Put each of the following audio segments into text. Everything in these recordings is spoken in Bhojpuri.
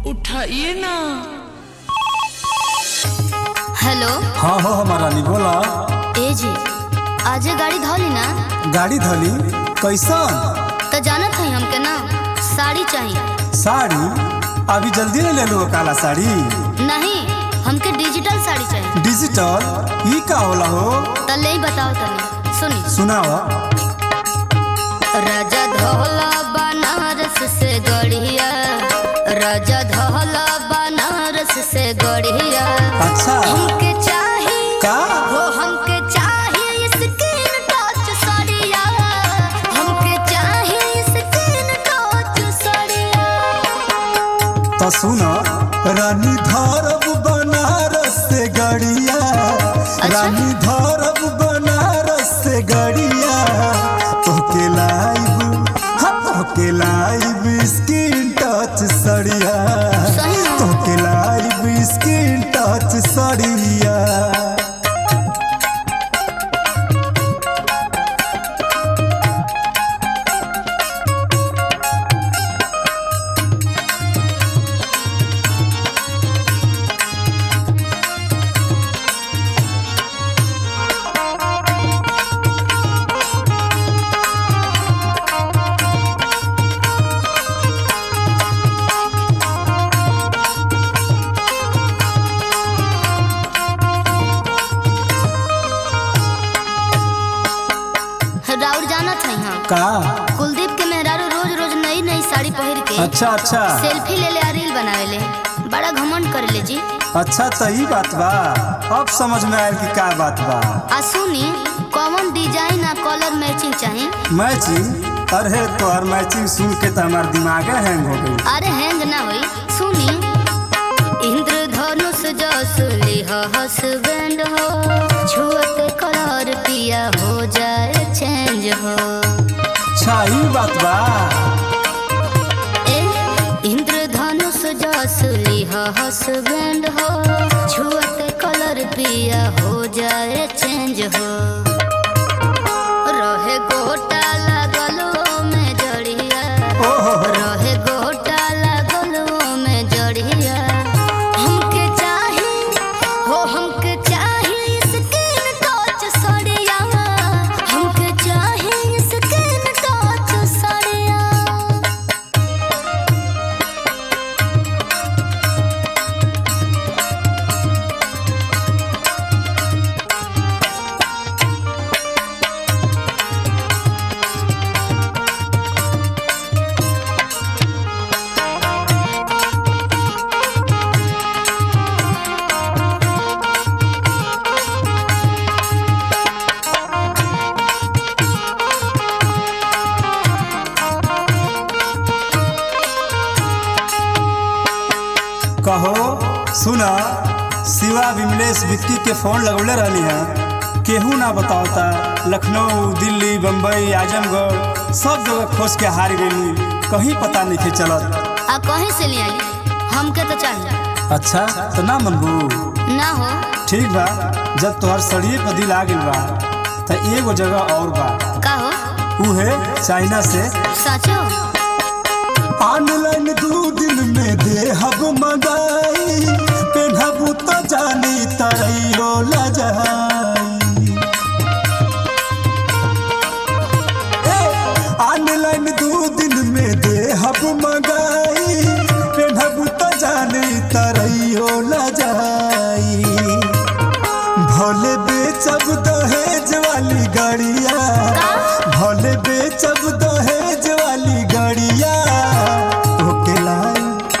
उठाइए ना हेलो हाँ हो हमारा नी बोला ए जी आज गाड़ी धोली ना गाड़ी धली कैसन तो जानत है हमके ना साड़ी चाहिए साड़ी अभी जल्दी नहीं ले लो काला साड़ी नहीं हमके डिजिटल साड़ी चाहिए डिजिटल ई का होला हो तो ले बताओ तनी सुनी सुनाओ राजा धोला बनारस से गढ़िया राजा धोला बनारस से गढ़िया अच्छा हमके चाहिए का हो हमके चाहिए स्किन टच साड़िया हमके चाहिए स्किन टच साड़िया तो सुनो रानी धरब बनारस से गड़िया रानी धरब बनारस से गड़िया तोके लाइब हाँ तोके लाइब स्किन टच सड़िया सही में? तोके लाइब स्किन टच सड़िया राउर जानत है हाँ का कुलदीप के मेहरारू रोज रोज नई नई साड़ी पहिर के अच्छा अच्छा सेल्फी ले ले आ रील बनावे ले बड़ा घमंड कर ले जी अच्छा तो ई बात बा अब समझ में आयल कि का बात बा आ सुनी कौन डिजाइन आ कलर मैचिंग चाहिए मैचिंग अरे तोहर मैचिंग सुन के तो हमार दिमाग हैंग हो गई अरे हैंग ना होई सुनी इंद्रधनुष जस लिह हसबैंड हो छुअत कलर पिया हो जाए चेंज हो अच्छा ई बात बा ए इंद्रधनुष जस लिह हसबैंड हो छुअत कलर पिया हो जाए चेंज हो रहे गोटा लागल में जड़िया ओहो रहे गोटा लागल में जड़िया हमके चाही हो हमके चाही स्किन टच सड़िया हमके चाही स्किन टच सड़िया कहो सुना शिवा विमलेश विक्की के फोन लगौले रहली है केहू ना बतावता लखनऊ दिल्ली बम्बई आजमगढ़ सब जगह खोज के हार गई कहीं पता नहीं थे चलत आ कहीं से ले आई हमके तो चाहिए अच्छा तो ना मनबू ना हो ठीक बा जब तोहर सड़िए पर दिल आ गइल बा तो एगो जगह और बा का हो उ है चाइना से सचो ऑनलाइन दू दिन में देहब मंगाई पेनहबू तो जानी तरैयो लजाई ए, ऑनलाइन दू दिन में देहब मंगाई पेनहबू तो जानी तरैयो लजाई भोले बेचब दहेज वाली गाड़िया भोले बेचब दहेज वाली गाड़िया तोके लाई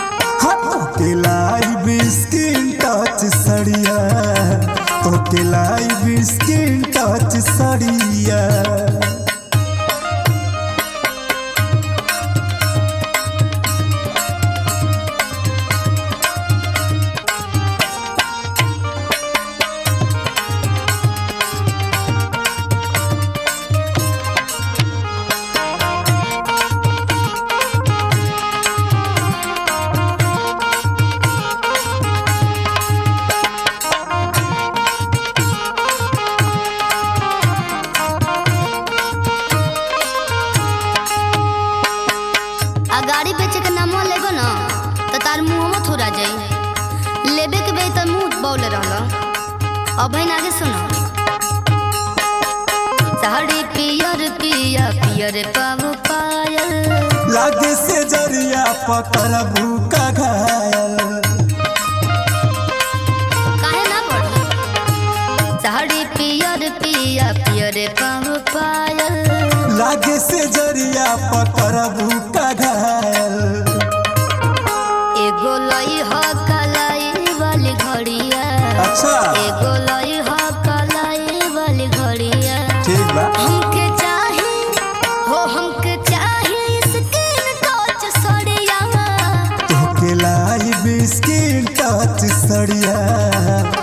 तार मुंह मत थोड़ा जाई लेबे के बे त मुंह बौले रहल अब बहन आगे सुनो साड़ी पियर पिया पियर पाव पायल लागे से जरिया पकड़ भूखा घायल काहे ना पढ़ी साड़ी पियर पिया पियर पाव पायल लागे से जरिया पकड़ भूखा घायल एगो लई ह कलाई वाली घड़िया अच्छा एगो लई ह कलाई वाली घड़िया ठीक बा हमके चाहे हो हमके चाहे स्किन टच सड़िया तोके लाई बिस्किट टच सड़िया